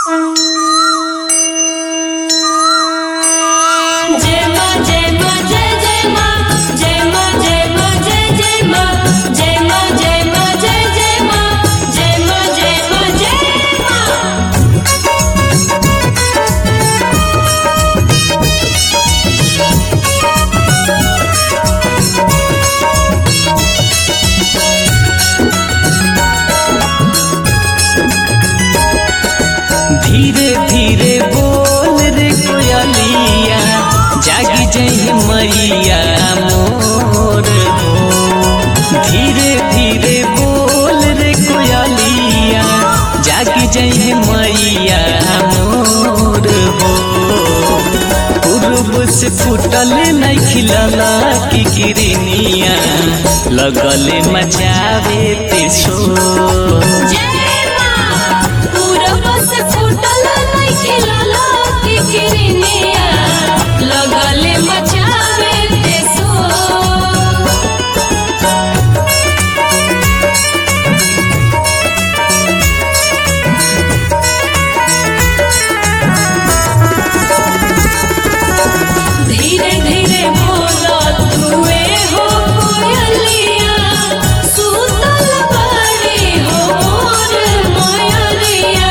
जय मां जय मां जय जय मां जय मां जय मां जय जय मां जय मां जय मां जय जय मां जय मां जय मां जय मां धीरे धीरे बोल रे कोयलिया जागी जई मैया मोर हो धीरे धीरे बोल रे कोयलिया जागी जई मैया मोर हो पूर्व से फूटल नहीं खिलला की किरनिया लगल मचावे ते शो जय मां पूरब से फूटल नइखे लाला के किरनिया लगले मचावे देसो धीरे धीरे बोला तुए हो कोयलिया सुतल बाड़ी हो मोर मोयलिया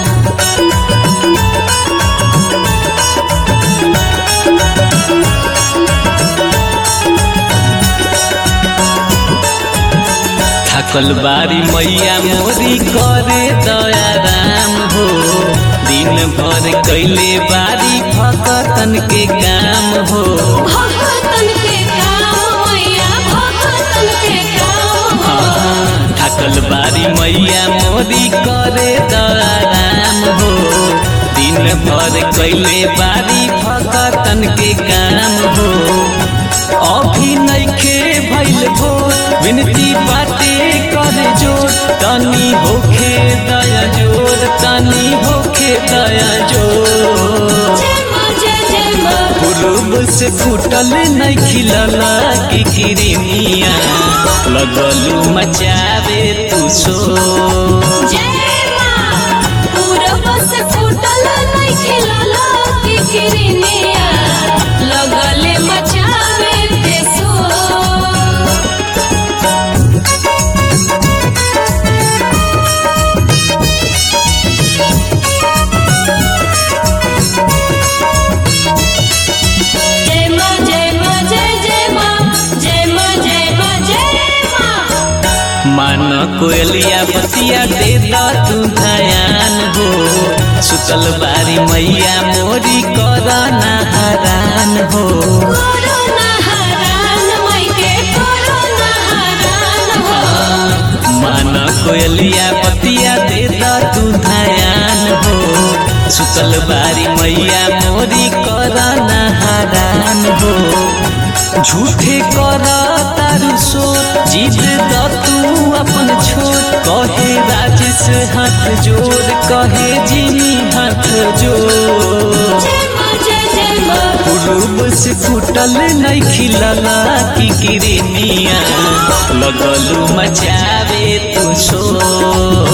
थकल बारी मैया मोरी करे दया राम हो दिन भर कैले बारी भगतन के काम हो भगतन के काम मैया भगतन के काम हाँ, थकल बारी मैया मोरी करे दया राम हो दिन भर कैले बारी भगतन के काम हो अभी नइखे भइल भोर विनती बाटे करे जोर तनी होखे दया जोर तनी होखे दया जोर जय मां जय जय मां पूर्व से फूटल नहीं खिलला की किरनिया लगलू मचावे तू सो जय मां पूरब से फूटल नइखे लाला के किरनिया लगले मचावे देसो जय मां जय मां जय जय मां जय मां जय मां जय मां मान कोयलिया बतिया दे दा तू धयान हो सुतल बारी मैया मोरी करना हरान हो कोरोना हरान मैके कोरोना हरान हो मान कोयलिया बतिया दे दा तू धयान हो सुतल बारी मैया मोरी करना हरान हो झूठे कर तारू सो जीत द तू अपन छोड़ कहे राजेश हाथ जोड़ कहे जिनी हाथ जोड़ जय मां जय जय मां पूर्व से फूटल नहीं खिलला की किरनिया लगलू मचावे तू सो